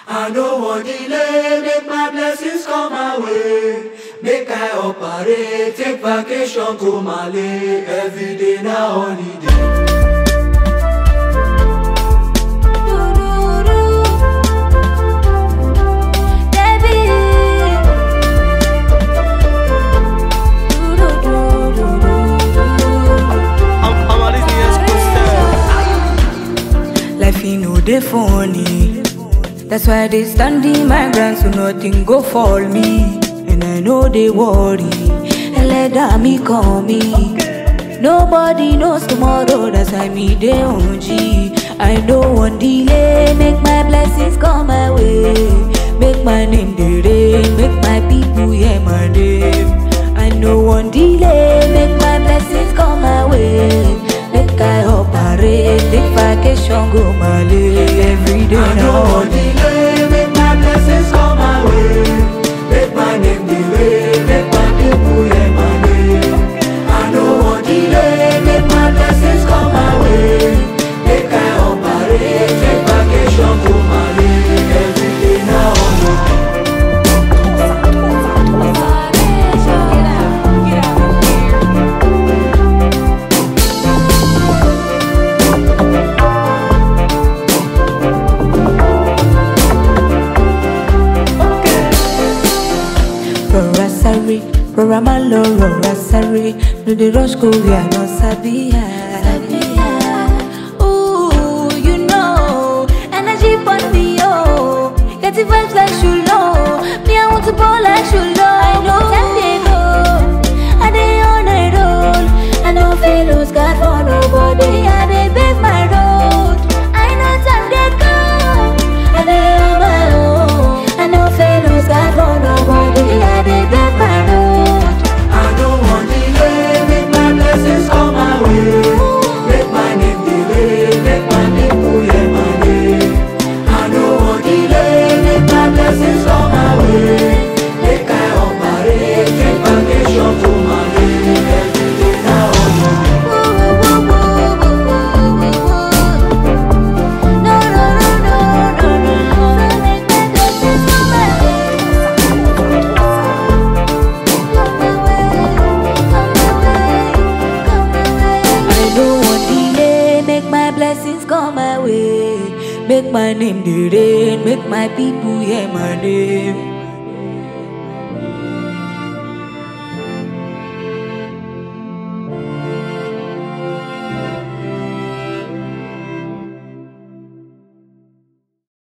I no wan delay, make my blessings come my way. Make I operate, take vacation go Mali. Every day na holiday. I'm, I'm Disney Escosta. Life you know they funny. That's why they standing my ground so nothing go fall me. And I know they worry. And let me call me. Nobody knows tomorrow, that's why me they on G. I know one delay, make my blessings come my way. Make my name the rain, make my people hear my name. I know one delay, make my blessings come my way. Make I operate, take vacation, go Mali every day I no now. wan delay, make my blessings come my way. Make my name the way, make my people hear my name. I no wan delay, make my blessings come my way. Make I operate, take vacation go Mali. Every day na holiday. Rora sorry, Rora malo, Rora sorry. No the rush go we are not sabi. Ooh, you know, energy on me, oh. Get the vibes like Shulo. Me, I want to ball like Shulo. I know ten go. I dey on a roll. I know fellows got for nobody. I dey beg my road. I know time they go. I dey on my own. I know fellows got for nobody. I dey beg my road. I no wan delay, make my blessings come my way. Make my name the way, make my people hear my name. I no wan delay, make my blessings come my way. Make I operate, take vacation go Mali. Every day na holiday. I don't want delay, make my blessings come my way. Make my name the rain, make my people hear my name.